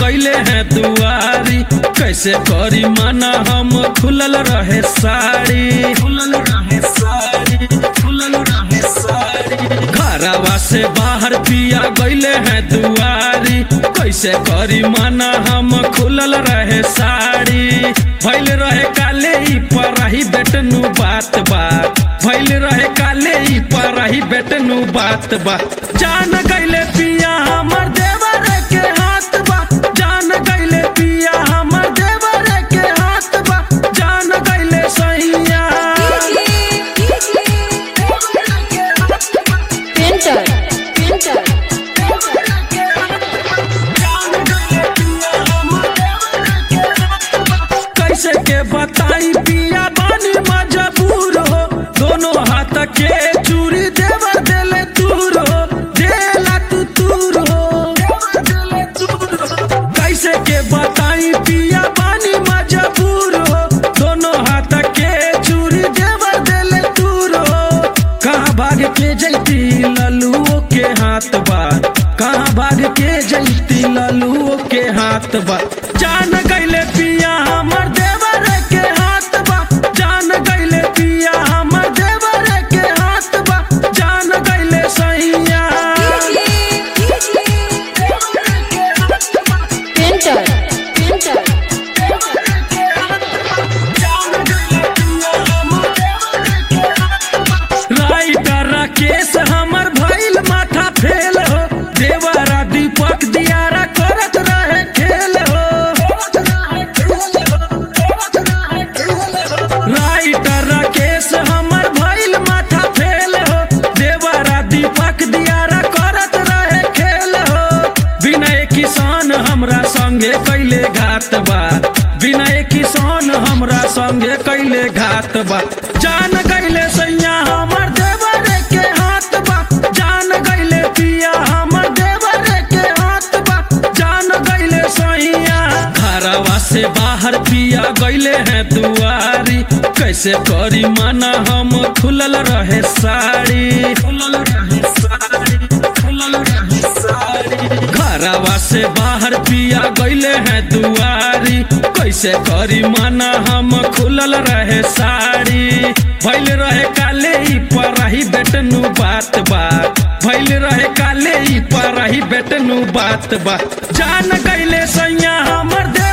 गईले हैं दुआरी कैसे करी माना हम खुलल रहे साड़ी खुलल रहे साड़ी खुलल रहे साड़ी घरवा से बाहर पिया गईले हैं दुआरी कैसे करी माना हम खुलल रहे साड़ी भैल रहे काले ई पर रही बेटनु बात बात भैल रहे काले ई पर रही बेटनु बात बात जान गईले पिया हमर देवर के हाथ बा जान गईले पिया हमर देवर के हाथ बा जान गईले सैया Printer. Printer. कैसे के बताई पिया बानी मजबूर हो दोनों हाथ के चूड़ी देवर देले तूर हो देला तू तूर हो कैसे के बताई पिया बानी मजबूर हो दोनों हाथ के चूड़ी देवर देले तूर हो कहाँ भाग के जैती लल्लुओ के हाथ बा कहाँ भाग के जैती लल्लुओ के हाथ बा जान गईले पिया हमर देवर के हाथ बा जान गईले पिया हमर देवर के हाथ बा जान गईले सैया Printer. Printer. राइटर राकेश हमर भइल माथा फेल हो देवरा दीपक दियारा करत रहे खेल हो राइटर राकेश हमर भइल माथा फेल हो देवरा दीपक दियारा करत रहे खेल हो विनय किसान हमरा संगे कैले घात बा विनय किसान हमरा संगे कैले घात बा जान गईले सैया हमर देवर के हाथ बा जान गईले पिया हमर देवर के हाथ बा जान गईले सैया घरवा से बाहर पिया गईले हैं दुआरी कैसे करी माना हम खुलल रहे साड़ी खुलल रहे साड़ी खुलल रहे साड़ी घरवा से बाहर पिया गईले हैं दुआरी कैसे करी माना हम खुलल रहे साड़ी भैल रहे काले ई पर रही बेटनु बात बात भैल रहे काले ई पर रही बेटनु बात बात जान गईले सैया हमर दे